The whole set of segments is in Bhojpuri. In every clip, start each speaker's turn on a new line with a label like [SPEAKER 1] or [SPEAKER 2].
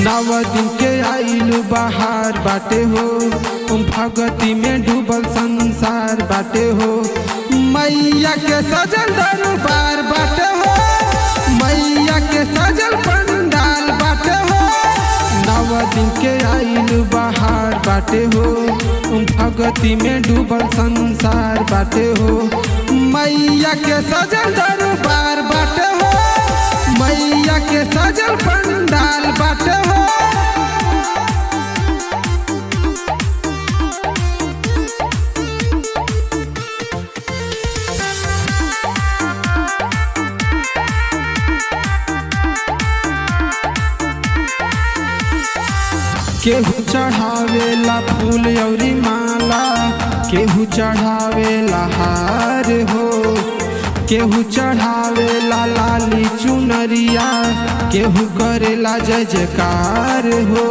[SPEAKER 1] नव दिन के आइलू बाहर बाटे हो भगती में डूबल संसार बाटे हो मैया के सजल दरबार बाटे हो मैया के सजल पंडाल बाटे हो नव दिन के आइलू बाहर बाटे हो भगती में डूबल संसार बाटे हो मैया के सजल दरबार बाटे हो मैया के सजल पंडाल बाटे हो केहू चढ़ावेला फूल अउरी माला केहू चढ़ावेला हार हो केहू चढ़ावेला लाली चुनरिया केहू करेला जय जयकार हो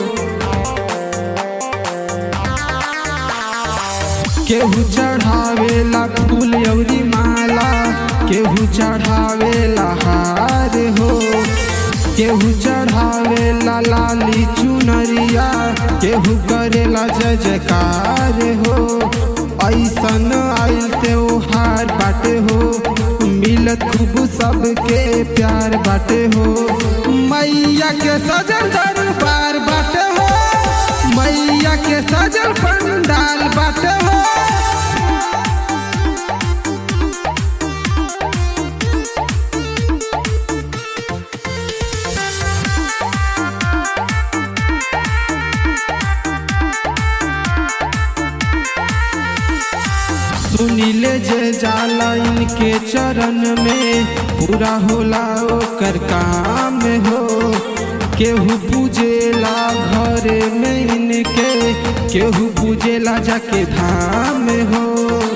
[SPEAKER 1] केहू चढ़ावेला फूल अउरी माला केहू चढ़ावेला हार हो केहू चढ़ावेला लाली चुनरिया केहू करेला जय जयकार हो ऐसन आइल त्योहार बाटे हो मिलत खूब सबके प्यार बाटे हो मैया के सजल दरबार बाटे हो मैया के सजल पंडाल बाटे हो सुनीले जे जाला इनके चरण में पूरा होला ओकर काम हो केहू पूजेला घरे में इनके केहू पूजेला जाके धाम हो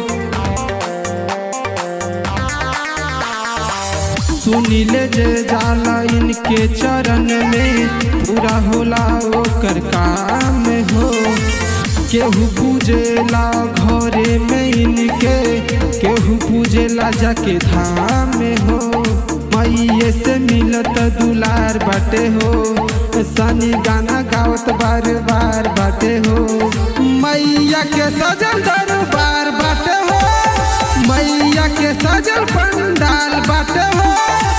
[SPEAKER 1] सुनीले जे जाला इनके चरण में पूरा होला ओकर काम हो केहू पूजेला घरे में इनके केहू पूजेला जाके धाम हो मैये से मिलत दुलार बाटे हो सनी गाना गावत बार बार बाटे हो मैया के सजल दरबार बाटे हो मैया के सजल पंडाल बाटे हो